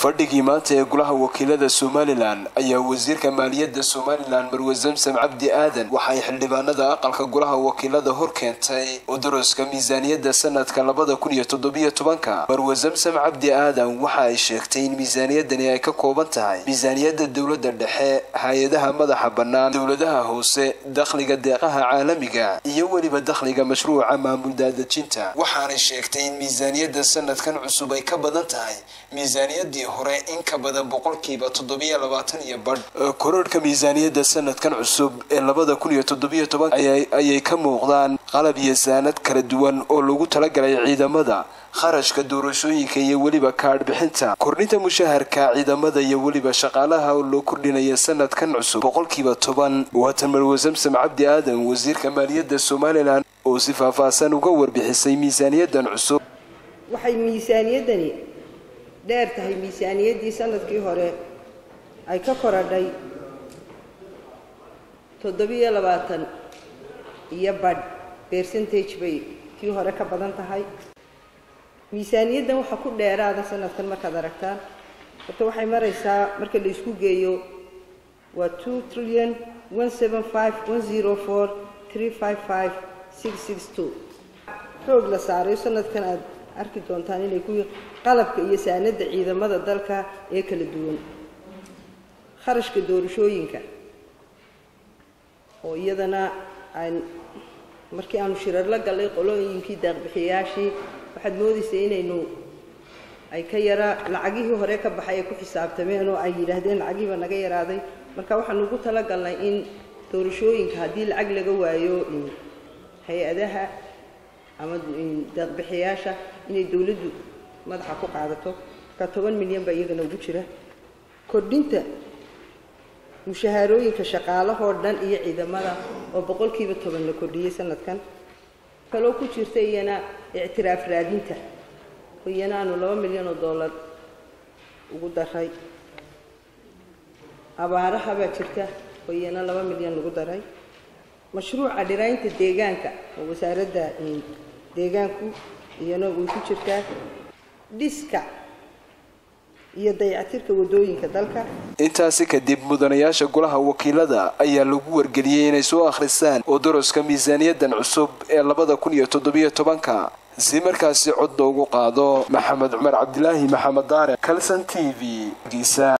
fadhigii maanta ee golaha wakiilada somalilan ayaa wasiirka maaliyadda somalilan marwe zamsam cabdi aadan waxay xildhibaanada aqalka golaha wakiilada hor keentay udaruska miisaaniyadda sanadka labada kun iyo toddobiyo tobanka marwe zamsam cabdi aadan waxa ay sheegtay in miisaaniyadani ay ka kooban tahay miisaaniyadda dowladda dhexe hay-adaha madaxa bannaan dowladaha hoose dakhliga deeqaha caalamiga iyo weliba dakhliga mashruuca maamul daadejinta waxaanay sheegtay in miisaaniyadda sanadkan cusub ay ka badan tahay miisaaniyadii hore in ka badan boqolkiiba toddobiyo labaatan iyo badh kororhka miisaaniyadda sanadkan cusub ee labada kun iyo toddobiyo toban ayay ka muuqdaan qalab iyo saanad kala duwan oo lagu talagalay ciidamada kharashka doorashooyinka iyo weliba kaadh bixinta kordhinta mushaharka ciidamada iyo weliba shaqaalaha oo loo kordhinaya sanadkan cusub boqolkiiba toban waatan marwe samsam cabdi aadan wasiirka maaliyadda somalilan oo si faahfaahsan uga warbixisay miisaaniyaddan cusub waxay miisaaniyaddani dheer tahay miisaaniyaddii sanadkii hore ay ka koradhay toddobiyo labaatan iyo badh percentage bay kii hore ka badan tahay miisaaniyaddan waxaa ku dheeraada sanadkan markaad aragtaan horta waxay maraysaa marka la isku geeyo waa two trillion one seven five one zero four three five five six six two xoog la saarayo sanadkan aad arki doontaan inay ku qalabka iyo saanada ciidamada dalka ee kala duwan kharashka doorashooyinka oo iyadana aan markii aanu shirar la gallay qolooyinkii daaqbixiyayaashii waxaad moodaysay inaynu ay ka yara lacagihii hore ka baxay ay ku xisaabtameen oo ay yidhaahdeen lacagihiiba naga yaraaday marka waxaanu ugu talagalnay in doorashooyinka haddii lacag laga waayo hay-adaha ama daaqbixiyaasha inay dowladdu madaxa ku qaadato marka toban milyan baa iyagana ugu jira kordhinta mushahaarooyinka shaqaalahoo dhan iyo ciidamada oo boqolkiiba toban la kordhiyey sanadkan kaloo ku jirta iyana ictiraaf raadinta oo iyana aanu laba milyan oo dollar ugu daray abaaraha baa jirta oo iyana laba milyan lagu daray mashruuca dhiraynta deegaanka oo wasaaradda deegaanku iyana way ku jirtaa dhiska iyo dayactirka wadooyinka dalka intaasi kadib mudanayaasha golaha wakiilada ayaa lagu wargeliyey inay soo akhrisaan udaruska miisaaniyaddan cusub ee labada kun iyo toddobiyo tobanka si markaasi cod loogu qaado maxamed cumar cabdilaahi maxamed daare calson t v